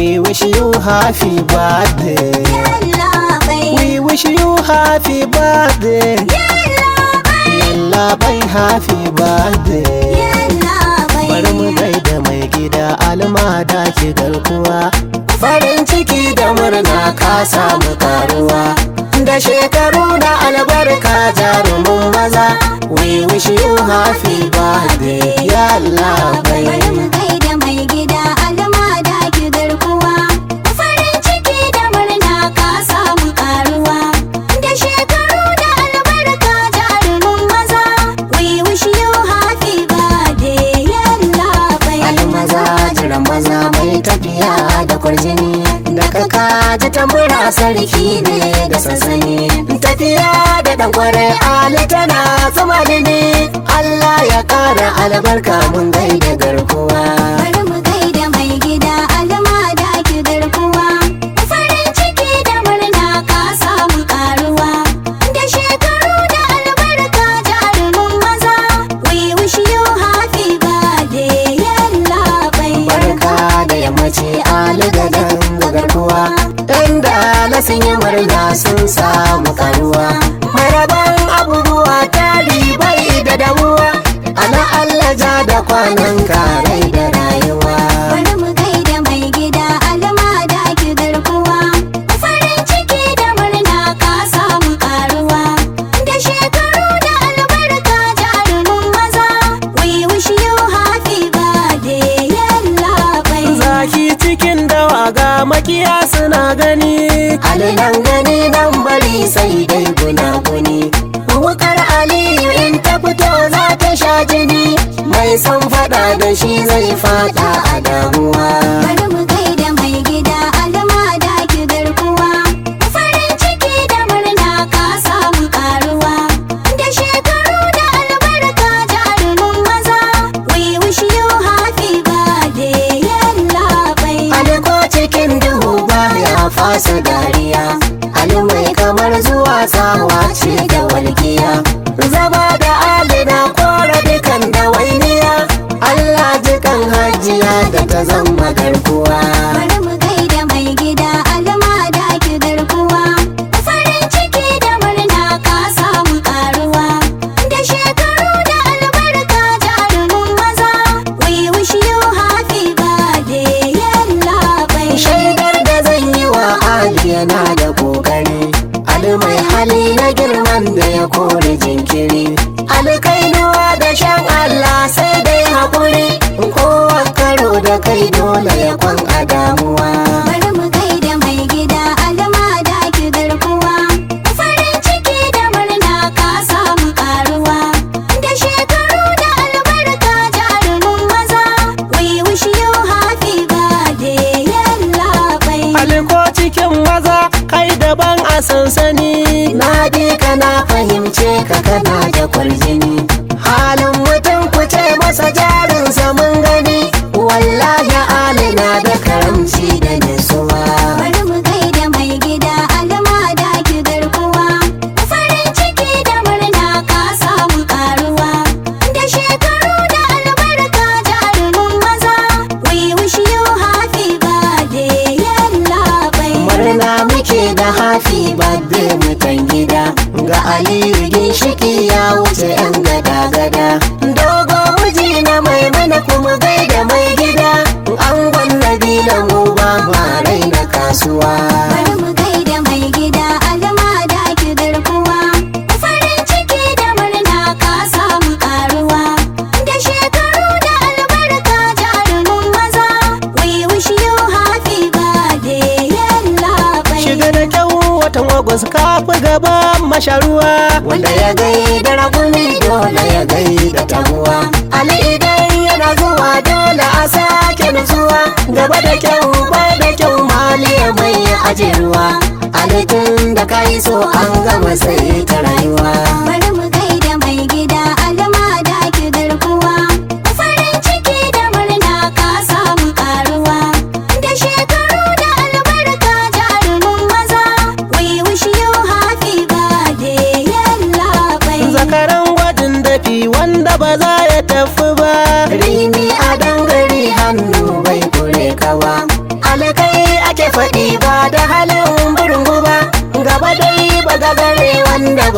We wish you happy birthday. Yalla bai. We wish you happy birthday. Yalla bai. Yalla bai happy birthday. Yalla bai. Bari mu gaida mai gida almada ki garkuwa. Farin ciki da murna ka samu karuwa. Da shekaru na albarka jarumin maza. We wish you happy birthday. Yalla Bari bai. mu gaida mai gida almada ki garkuwa. Farin ciki da murna ka samu karuwa. Da shekaru da albarka jarumin maza. We wish you happy birthday yalla bai. almaza jiran maza mai tafiya da kwarjini da ka ji tambura sarki ne da sassani tafiya da dan kwarai ali tana zama ne Allah ya kara albarka mun gaida garkuwa Bari mu gaida mai gida almada ki garkuwa. Farin ciki da murna ka samu karuwa. Da shekaru da albarka jarumin maza. We wish you happy birthday yalla bai. barka da yammaci ali da dan garkuwa dan da na sun yi murna sun samu karuwa maraban abubuwa tari bai da damuwa ana Allah ja da kwanan karai da rayuwa Bari mu gaida mai gida almada ki garkuwa. Farin ciki da murna ka samu karuwa. Da shekaru da albarka jarumin maza. We wish you happy birthday yalla bai. zaki cikin dawa ga makiya suna gani alinan gani nan bari sai dai gunaguni wukar aliyu in ta fito za ta sha jini mai son fada da shi zai fada a damuwa Bari mu gaida mai gida almada ki garkuwa. Farin ciki da murna ka samu karuwa. Da shekaru da albarka jarumin maza. We wish you happy birthday yalla bai. Ali ko cikin duhu ba ya fasa dariya Ali mai kamar zuwa tsawa ce da walƙiya Zama da Ali na kora dukan dawainiya Allah jikan hajiya da ta zama garkuwa Bari mu gaida mai gida almada ki garkuwa. Farin ciki da murna ka samu karuwa. Da shekaru da albarka jarumin maza. We wish you happy birthday yalla bai. Shaidar da zan yi wa Ali yana da kokari Ali mai hali na girman da ya kore jinkiri Ali kainuwa da shan Allah sai dai haƙuri Kowa karo da kai dole ya kwan a damuwa Bari mu gaida mai gida almada ki garkuwa. Farin ciki da murna ka samu karuwa. Da shekaru da albarka jarumin maza. We wish you happy birthday yalla bai. Aliko cikin maza kai daban a sansani Na bi ka na fahimce ka kana da kwarjini Halin mutum ku ce masa jarinsa mun gani Wallahi alina da karamci da nutsuwa Bari mu gaida mai gida almada ki garkuwa. Farin ciki da murna ka samu karuwa. Da shekaru da albarka jarumin maza. We wish you happy birthday yalla bai. Murna muke da hafi badde mutan gida Ga Aliyu ginshiki ya wuce yan gada-gada Dogo miji na mai mana kuma gaida mai gida Angon Nabila mu ba ma raina kasuwa Bari mu gaida mai gida almada ki garkuwa. Farin ciki da murna ka samu karuwa. Da shekaru da albarka jarumin maza. We wish you happy birthday yalla bai. Shiga da kyau watan Agus kafi gaba masharuwa Wanda ya gaida raguni dole ya gaida taguwa Ali idan yana zuwa dole a sake nutsuwa Gaba da kyau ba da kyau maliya mai ajeruwa Ali tun da ka yi so an gama sai ta rayuwa Bari mu gaida mai gida almada ki garkuwa. Farin ciki da murna ka samu karuwa. Da shekaru da albarka jarumin maza. We wish you happy birthday yalla bai. Zakaran gwajin dafi wanda ba za ya tafi ba Rimi a dangare hannu bai kure kawa Alkai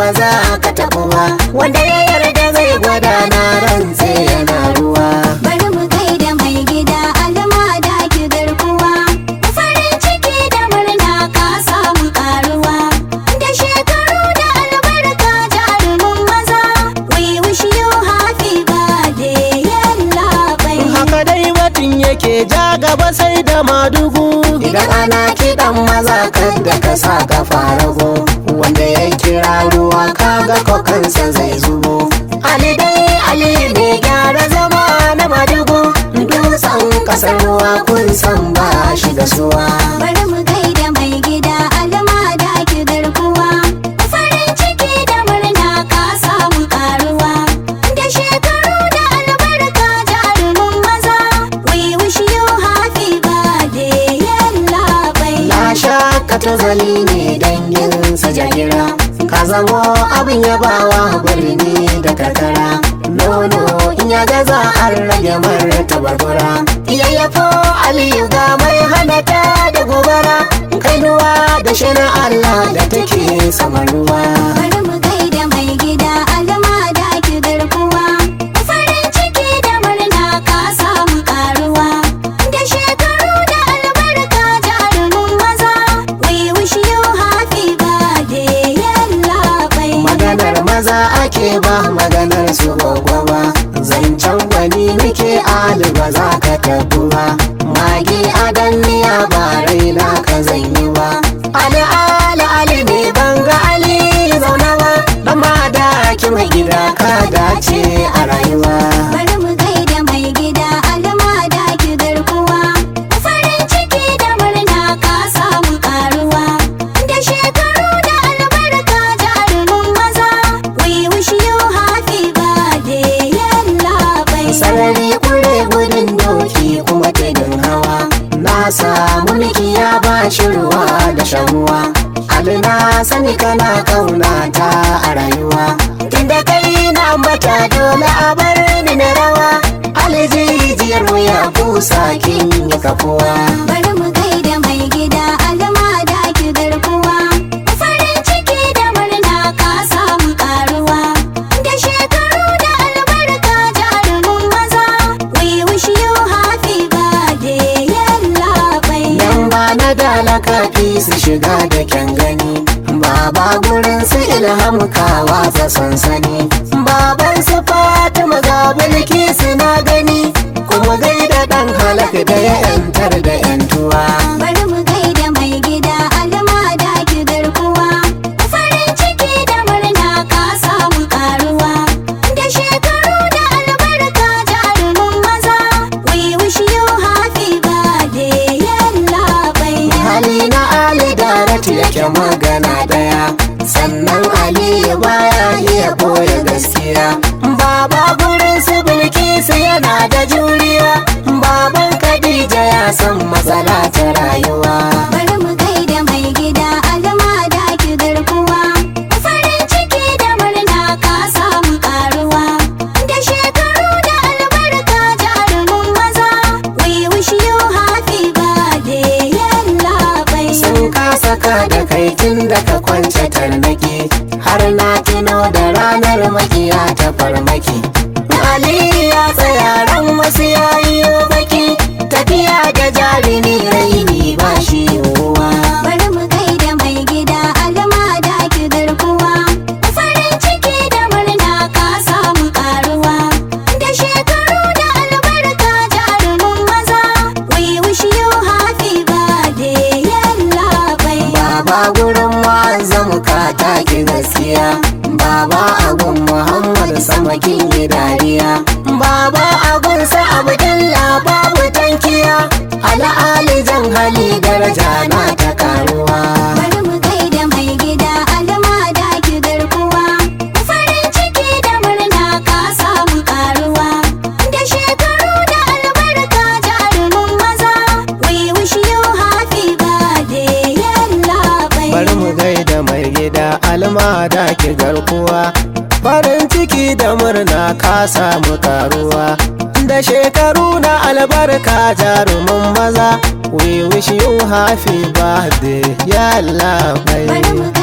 ba za ka taɓu ba wanda ya yarda zai gwada na rantse yana ruwa Bari mu gaida mai gida alma da ki garkuwa. Farin ciki da murna ka samu karuwa. Da shekaru da albarka jarumin maza. We wish you happy birthday yalla bai. haka dai batun yake ja gaba sai da madugu idan ana kiɗan maza kadda ka sa ka farago wanda ya kira ruwa kaga kokansa zai zubo ali dai ali ne gyara zama na madugu dutsen kasar ruwa kun san ba shi da suwa Bari mu gaida mai gida alma da ki garkuwa. Farin ciki da murna ka samu karuwa. Da shekaru da albarka jarumin maza. We wish you happy birthday yalla bai. na sha ka tozali ne danginsa jagira ka zamo abin yabawa birni da karkara nono in ya gaza an rage mara tabarbura yayyafo aliyu ga mai hanata da gobara kainuwa da shana allah da take saman ruwa Bari mu gaida mai gida alma da ki garkuwa. Farin ciki da murna ka samu karuwa. Da shekaru da albarka jarumin maza. We wish you happy birthday yalla bai. maganar maza ake ba maganar su gwagwa ba zancen gwani muke ali ba za ka tabu ba magi adan miya ba raina ka zanyi ba ali ali ali ne banga ali zauna ba dan ma da ki mai gida ka dace a rayuwa Bari mu gaida mai gida alma da ki garkuwa. Farin ciki da murna ka samu karuwa. Da shekaru da albarka jarumin maza. We wish you happy birthday yalla bai. sarari kure gudun doki kuma tudun hawa na samu miki ya ba shi ruwa da shamuwa ali na sani kana kauna ta a rayuwa tunda kai na ambata dole a bar ni na rawa ali jijiyar wuya kusa kin yi kafuwa Bari mu gaida mai gida alma da ki garkuwa. Farin ciki da murna ka samu karuwa. Da shekaru da albarka jarumin maza. We wish you happy birthday yalla bai. Dan ba na dalaka fi su shiga da kyan gani Baba gurin su ilham kawa ta sansani Baban su Fatima ga bilki na gani Kuma gaida dan halak da ya yantar da yantuwa Bari mu gaida mai gida alma da ki garkuwa. Farin ciki da murna ka samu karuwa. Da shekaru da albarka jarumin maza. We wish you happy birthday yalla bai. Hali na Ali Daratu yake magana daya Sannan Ali baya iya boye gaskiya Baba gurin su Bilkisu yana da juriya Baban Khadija ya san matsala ta rayuwa Bari mu gaida mai gida alma da ki garkuwa. Farin ciki da murna ka samu karuwa. Da shekaru da albarka jarumin maza. We wish you happy birthday yalla bai. Sun kasa ka da kai tun da ka kwance tarnaki Har na tuno da ranar makiya ta farmaki Ali ya tsaya ran wasu yayi baki Tafiya da jarumi raini ba shi yiwuwa Bari mu gaida mai gida alma da ki garkuwa. Farin ciki da murna ka samu karuwa. Da shekaru da albarka jarumin maza. We wish you happy birthday yalla bai. Baba gurin mu ka taki gaskiya Baba agun Muhammad sama kin yi dariya Baba agun sa Abdullah babu tankiya Ala ali jan hali daraja na ta karuwa Bari mu gaida mai gida alma da ki garkuwa. Farin ciki da murna ka samu karuwa. Da shekaru da albarka jarumin maza. We wish you happy birthday yalla bai. bari mu gaida mai gida alma da ke garkuwa farin ciki da murna ka samu karuwa da shekaru na albarka jarumin maza we wish you happy birthday ya Allah Bari mu